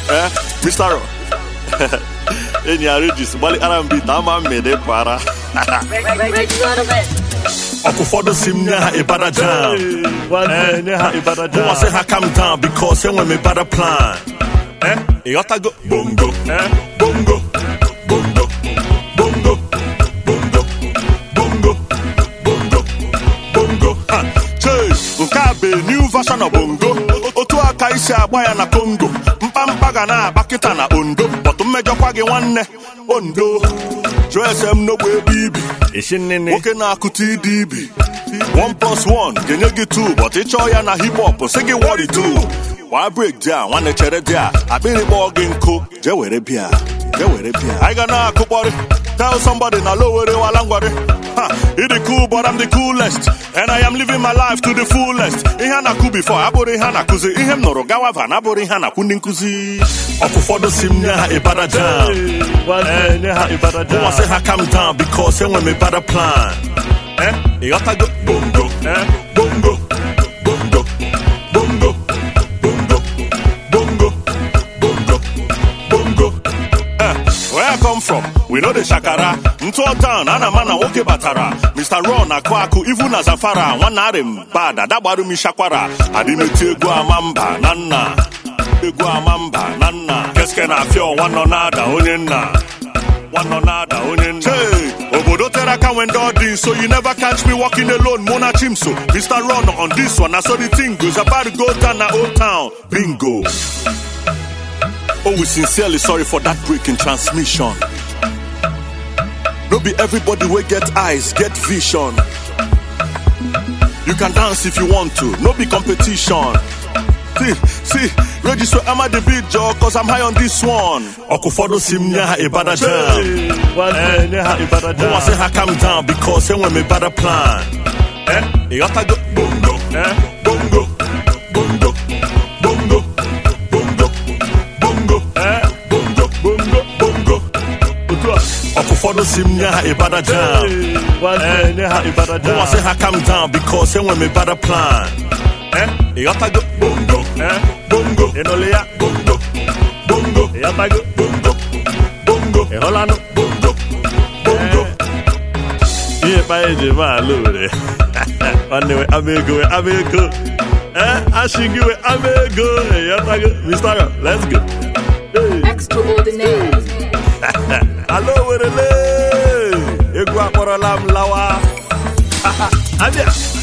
Eh, Mr. Ro. enyi ya Regis gbalịkara m bit ama mmede para Reggie on the bed. ọkụ ụfọdụ si m nye ha ịbada jam Nwanne nye ha ịbada mụnwa sị ha calm down because enwe m ịbada plan Eh, ịghọtago bongo Eh, bongo bongo bongo bongo bongo bongo bongo Ha, chee nke a bụ new version of bongo otu aka isi agba ya na congo mkpamkpa ga na-agba kịta na ondo bọtụ mmejọkwa gị nwanne ondo jụọ ese m n'ogbe ebe ibi Ishi nnene nwoke na-akụta ịdị ibi 1 plus 1 ga-enye gị 2 but ịchọọ ya na hip hop sị gị what it do gbaa break dị a nwanne chere dị a akpịrị kpọọ gị nkụ jee were bịa jee were bịa anyị ga na-akụkpọrị tell somebody na low were wala ngwarị ha ịdị cool but I'm the coolest and I am living my life to the fullest ihe a na-akụ before abụrụ ihe a na-akụzi ihe m nụrụ gawa van abụrụ ihe a na-akụ ndị nkụzi ọkụ ụfọdụ si m nye ha ịbada jam Nwanne nye ha ịbada Mụnwa sị ha calm down because enwe m better plan. Eh? Ịghọtago? Bongo. Eh? Bongo. Bongo. Bongo. Bongo. Bongo. Bongo. Bongo. Eh, Where I come from, we know the shakara. Ntụọ town, ana m ana nwoke batara. Mr. Ron akụ akụ, ivu na Zafara. Nwanne arị m bad, adagbaru m ishakwara. Adị m eti egwu ama mba na nna. Egwu ama mba na nna. Keske na afịa ọnwa nọ na-ada onye nna. nwanọ na-ada onye nna Hey, obodo tere aka when all this so you never catch me walking alone mona chimso mr ron on this one na so the thing goes about to go down na old town bingo oh we sincerely sorry for that break in transmission no be everybody wey get eyes get vision you can dance if you want to no be competition See, see, register am I the beat, Joe, cause I'm high on this one. Ọkụ ụfọdụ si m nye ha ịbada jam. Nwanne nye ha ịbada Mụnwa sị ha calm down because enwe m ịbada plan. Eh? Ịghọtago? Bongo. Eh? Bongo. Bongo. Bongo. Bongo. Bongo. Eh? Bongo. Bongo. Bongo. Otu a Ọkụ ụfọdụ si m nye ha ịbada jam. Nwanne nye ha ịbada Mụnwa sị ha calm down because enwe m ịbada plan. Eh? Ịghọtago? Bongo. Eh? Bongo. Ịnụlị ya Bongo. Bongo. ịghọtago Bongo. Bongo. ịhụlanụ Bongo. Bongo. ihe kpa eji eme ala were nwanne we ama ego we ama ego eh asị gị we ama ego ịghọtago Mr. Ron, let's go Extraordinaire. ala werele egwu akpọrọla m lawa abịa